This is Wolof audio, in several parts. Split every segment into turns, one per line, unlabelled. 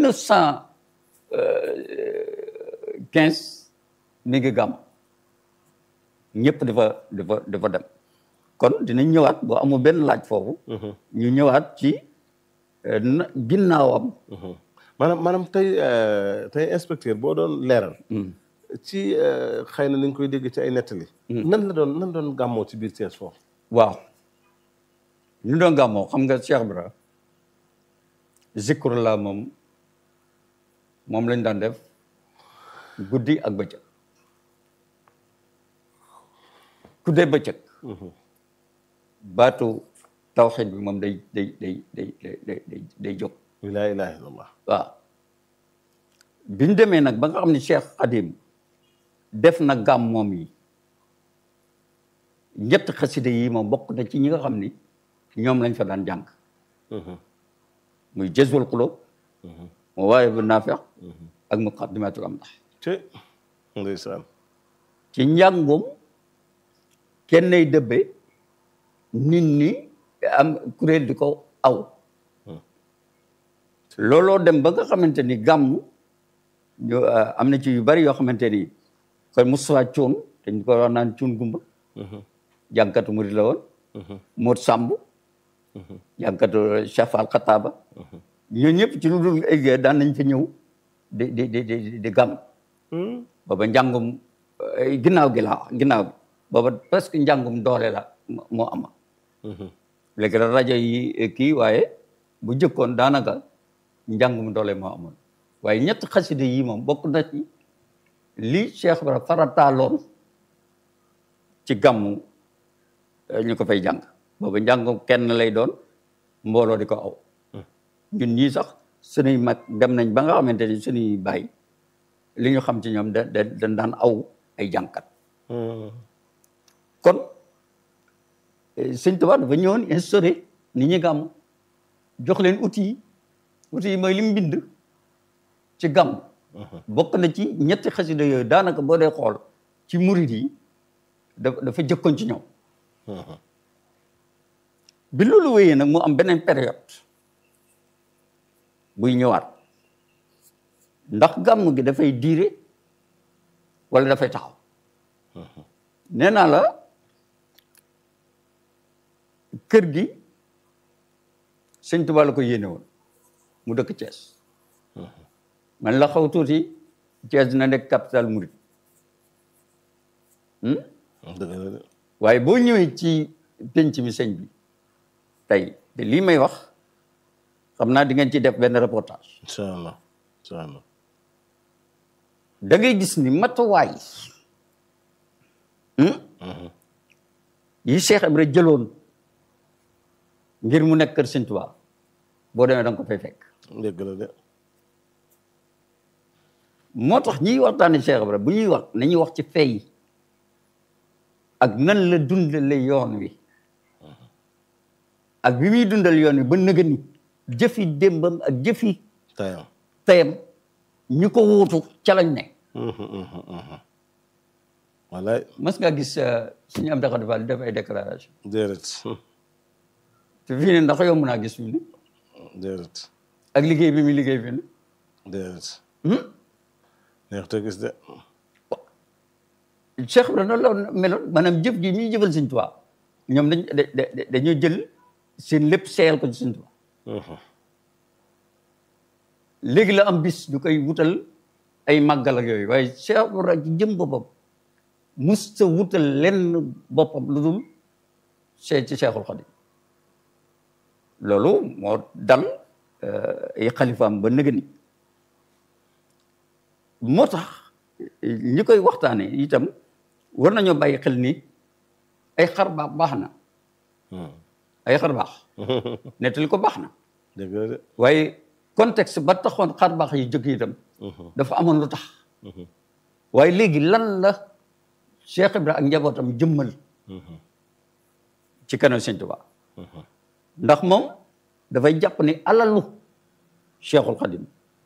neuf cent quinze mi ngi gàmm ñëpp dafa dafa dafa dem kon dinañ ñëwaat boo amul benn laaj foofu ñu ñëwaat ci na ginnaawam
maanaam maanaam tey tey inspecteur boo doon leeral ci xëy na ni nga koy dégg ci ay nettali nan la doon nan doon gàmmoo ci biir Thiès foofu
waaw ñu doon gàmmoo xam nga Cheikh Ibra zikru la moom moom lañ daan def guddi ak bëccëg ku dee bëccëg baatu tawxid bi moom day day day day day day day jóg
laa ilaha illallah
waaw bi ñu demee nag ba nga xam ne Cheikh Khadim def na gàmm moom yi ñett xasida yi moom bokk na ci ñi nga xam ni ñoom lañ fa daan jàng muy jazbul qulub mu waaye bu naafeq ak muqaddimatul amdah
ci ndeysaan
ci njàngum kenn nay dëbbe nit ñi am kuréel di ko aw looloo dem ba nga xamante ni gàmm ñu am na ci yu bari yoo xamante ni kon Moustapha Cuun dañ ko wax naan cuun gumba jànkatu murid la woon Moot Sàmb jànkatu Cheikh Fall Xataaba ñoo ñëpp ci lu dul ay daan nañ fa ñëw di di di di di gàmm booba njàngum ginnaaw gi laa ginnaaw bi booba presque njàngum doole la moo ama léegi la rajo yi kii waaye bu jëkkoon daanaka njàngum doole moo amoon waaye ñett xasida yi moom bokk na ci li Cheikh Ibra farataaloon ci gàmmu ñu ko fay jàng booba njàngum kenn lay doon mbooloo di ko aw ñun ñii sax suñuy mag dem nañ ba nga xamante ni suñuy bàyyi li ñu xam ci ñoom da da dañ daan aw ay jànkat kon sëñ Tuubaa dafa ñëwoon instauré nit ñi gàmm jox leen outils yi outils yi mooy li mu bind ci gàmm bokk na ci ñetti xasida yooyu daanaka boo dee xool ci murid yi dafa dafa jëkkoon ci ñoom bi loolu wéyee nag mu am beneen période buy ñëwaat ndax gàmm gi dafay diire wala dafay taxaw nee naa la kër gi sëñ Tuubaa la ko yéene woon mu dëkk Thiès man la xaw tuuti Thiès dina nekk capital murid waaye boo ñëwee ci penc mi sëñ bi tey te lii may wax xam naa di ngeen ci def benn reportage
incha allah incha allah
da ngay gis ni matuwaay yi Cheikh Ibra jëloon ngir mu nekk kër Sëñ Tuubaa boo demee da nga ko fay fekk
dëgg la de
moo tax ñiy waxtaane Cheikh Ibra bu ñuy wax nañuy wax ci fay ak nan la dundale yoon wi ak bi muy dundal yoon wi ba nëga ni jëfi démbam ak jëfi
tayam
tayam ñu ko wuutu ca lañ ne
wallaay
mas nga gis suñu am daxa defal def ay déclaration
déedéet
te fii ne ndax yomb naa gis fii ne
déedéet
ak liggéey bi muy liggéey fii ne
déedéet neex te gis de
Cheikh Ibra noonu la meloon maanaam jëf ji ñuy jëfal Sëñ Tuubaa ñoom dañ dañoo jël seen lépp seeyal ko ci Sëñ Tuubaa léegi la am bis ñu koy wutal ay màggal ak yooyu waaye Cheikh Ibra ci jëm boppam mus sa wutal lenn boppam lu dul see ci Cheikhul Khadim loolu moo dal ay xalifaam ba nëgëni moo tax ñi koy waxtaane itam war nañoo bàyyi xel ni ay xar baax baax na ay xar baax nettali ko baax na
dëgg la de
waaye contexte ba taxoon xar baax yi jóg itam dafa amoon lu tax waaye léegi lan la Cheikh Ibra ak njabootam jëmmal ci kanam Sëñ Tuubaa ndax moom dafay jàpp ni alalu Cheikhul Khadim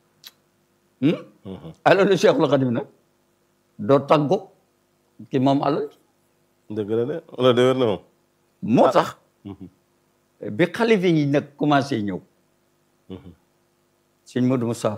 alalu Cheikhul Khadim nag doo tàggo ki moom alal
dëgg la de wala de wér na moom
moo tax bi xalifa yi nag commencé ñëw sëñ Modou Moussa